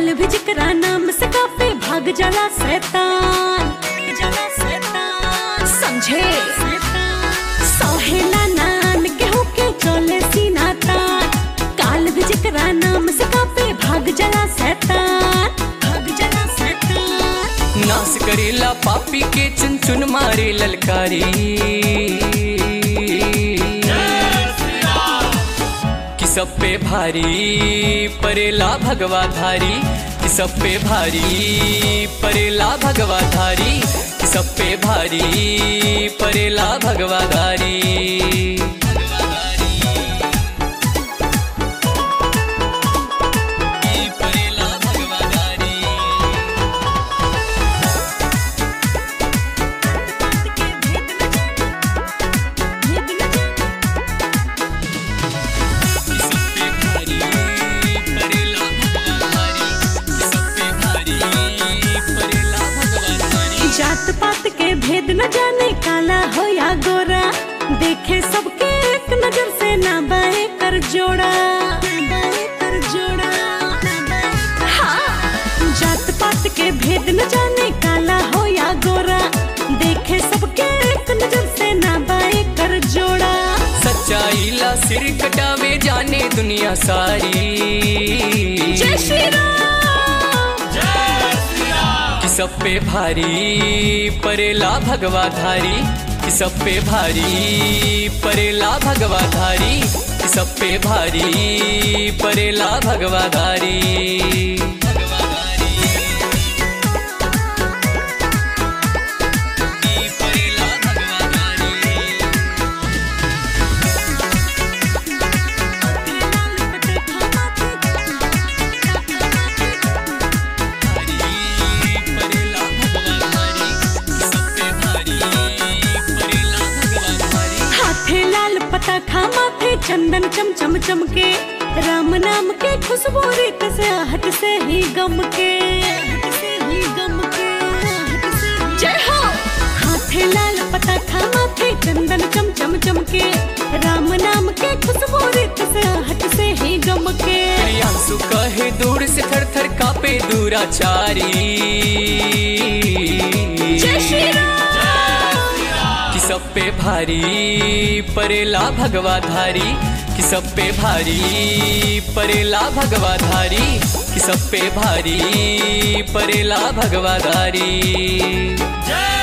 काल भी जिकरा नाम से कापे भाग जाला शैतान जाला शैतान समझे सहेला नान केहू के चले सीना तान काल भी जिकरा नाम से कापे भाग जाला शैतान भाग जाला शैतान नाश करेला पापी के चुन चुन मारे ललकारी कि सब पे भारी परेला भगवा धारी कि सब पे भारी परेला भगवा धारी कि सब पे भारी परेला भगवा धारी परेला भगवा धारी सबसे भारी परेला भगवाधारी सबसे भारी परेला भगवाधारी जात पात के भेद न जाने काला हो या गोरा देखे सबके एक नजर से ना बाए कर जोड़ा बाए कर जोड़ा हाँ। जात पात के भेद न जाने काला हो या गोरा देखे सबके एक नजर से ना बाए कर जोड़ा सच्चाई ला सिर कटावे जाने दुनिया सारी जय श्री राम कि सब पे भारी परेला भगवाधारी कि सब पे भारी परेला भगवाधारी कि सब पे भारी परेला भगवाधारी परेला भगवाधारी परेला भगवाधारी सबसे भारी परेला भगवाधारी हाथे लाल पता खा माथे चंदन चम चम चमके राम नाम के खुशबू रीत से हट से ही गम के हट से ही गम के हट से ही- जय हो हाथे लाल पता खा माथे चंदन चम चम चमके राम नाम के खुशबू रीत से हट से ही गम के प्रियांशु कहे दूर से थर थर कापे दूराचारी जय श्री राम कि सब पे भारी परेला भगवाधारी कि सब पे भारी परेला भगवाधारी कि सब पे भारी परेला भगवाधारी जय